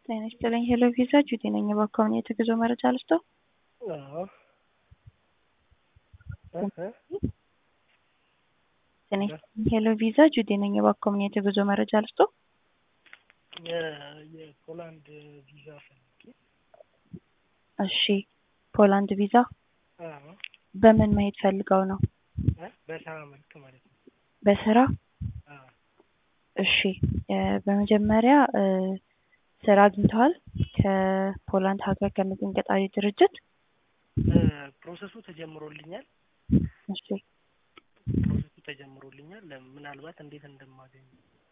ጤና ይስጥልኝ ሄሎ ቪዛ ጁዲ ነኝ። እባክዎን የጉዞ መረጃ ልስጥዎ? አዎ እ እ ጤና ይስጥልኝ ሄሎ ቪዛ ጁዲ ነኝ። እባክዎን የጉዞ መረጃ ልስጥዎ? የ- የፖላንድ ቪዛ ፈልጌ እሺ ፖላንድ ቪዛ አዎ በምን መሄድ ፈልገው ነው? እ በስራ መልክ ማለት ነው። በስራ አዎ እሺ እ በመጀመሪያ እ ስራ አግኝተዋል ከፖላንድ ሀገር ከሚገኝ ቀጣሪ ድርጅት? እ ፕሮሰሱ ተጀምሮልኛል እሺ ፕሮሰሱ ተጀምሮልኛል ምናልባት እንዴት እንደማገኝ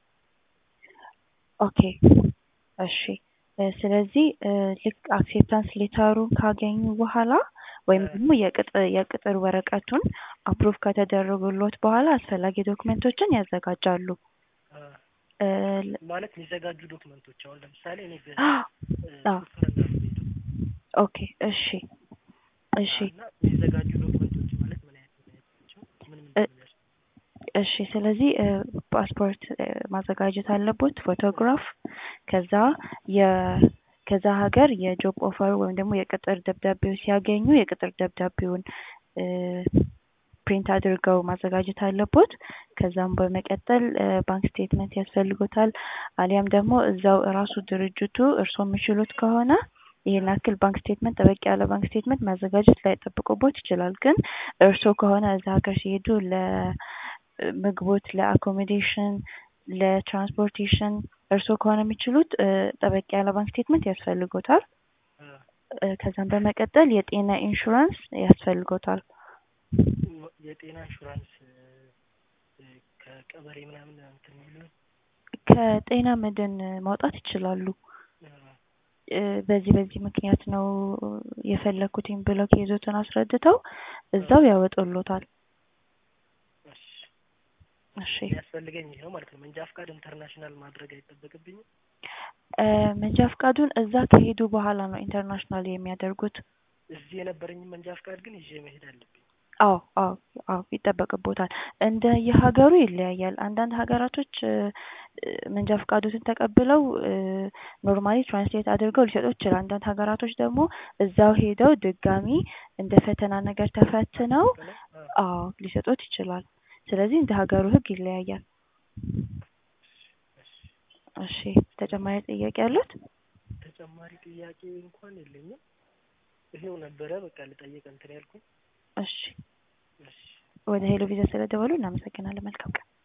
ኦኬ እሺ እ ስለዚህ እ ልክ አክሴፕታንስ ሌተሩን ካገኙ በኋላ ወይም ደግሞ የቅጥር የቅጥር ወረቀቱን አፕሩቭ ከተደረጉሎት በኋላ አስፈላጊ ዶክመንቶችን ያዘጋጃሉ። እ እ ማለት የሚዘጋጁ ዶክመንቶች አሁን ለምሳሌ እኔ በ አዎ ሹፍርና ነው የምሄደው ኦኬ እሺ እሺ እና የሚዘጋጁ ዶክመንቶች ማለት ምን አይነት ምን አይነት ናቸው? ምን ምን እ ነው እሺ ስለዚህ እ ፓስፖርት እ ማዘጋጀት አለቦት፣ ፎቶግራፍ ከዛ የ ከዛ ሀገር የጆብ ኦፈር ወይም ደግሞ የቅጥር ደብዳቤው ሲያገኙ የቅጥር ደብዳቤውን እ ፕሪንት አድርገው ማዘጋጀት አለቦት። ከዛም በመቀጠል እ ባንክ ስቴትመንት ያስፈልጎታል። አሊያም ደግሞ እዛው እራሱ ድርጅቱ እርስዎ የሚችሉት ከሆነ ይሄን ያክል ባንክ ስቴትመንት ጠበቅ ያለ ባንክ ስቴትመንት ማዘጋጀት ላይጠብቅቦት ይችላል። ግን እርስዎ ከሆነ እዛ ሀገር ሲሄዱ ለምግቦት፣ ለአኮሞዴሽን፣ ለትራንስፖርቴሽን እርስዎ ከሆነ የሚችሉት እ ጠበቅ ያለ ባንክ ስቴትመንት ያስፈልጎታል። እ እ ከዛም በመቀጠል የጤና ኢንሹራንስ ያስፈልጎታል። የጤና ኢንሹራንስ እ እ ከቀበሌ ምናምን እንትን የሚሉ ከጤና መድን ማውጣት ይችላሉ። እ እ በዚህ በዚህ ምክንያት ነው የፈለኩትኝ ብለው ኬዞትን አስረድተው እዛው ያወጡሎታል። እሺ እሺ የሚያስፈልገኝ ይሄ ነው ማለት ነው። መንጃ ፍቃድ ኢንተርናሽናል ማድረግ አይጠበቅብኝም? እ መንጃ ፍቃዱን እዛ ከሄዱ በኋላ ነው ኢንተርናሽናል የሚያደርጉት። እዚህ የነበረኝን መንጃ ፍቃድ ግን ይዤ መሄድ አለብኝ። አዎ አዎ አዎ ይጠበቅቦታል። እንደ የሀገሩ ይለያያል። አንዳንድ ሀገራቶች እ እ መንጃ ፍቃዶትን ተቀብለው እ ኖርማሊ ትራንስሌት አድርገው ሊሰጡት ይችላል። አንዳንድ ሀገራቶች ደግሞ እዛው ሄደው ድጋሚ እንደ ፈተና ነገር ተፈትነው እ አዎ ሊሰጡት ይችላል። ስለዚህ እንደ ሀገሩ ሕግ ይለያያል። እሺ ተጨማሪ ጥያቄ አሉት? ተጨማሪ ጥያቄ እንኳን የለኝም። ይሄው ነበረ በቃ ልጠይቅ እንትን ያልኩኝ። እሺ እሺ ወደ ሄሎ ቪዛ ስለደወሉ እናመሰግናለን። መልካም ቀን።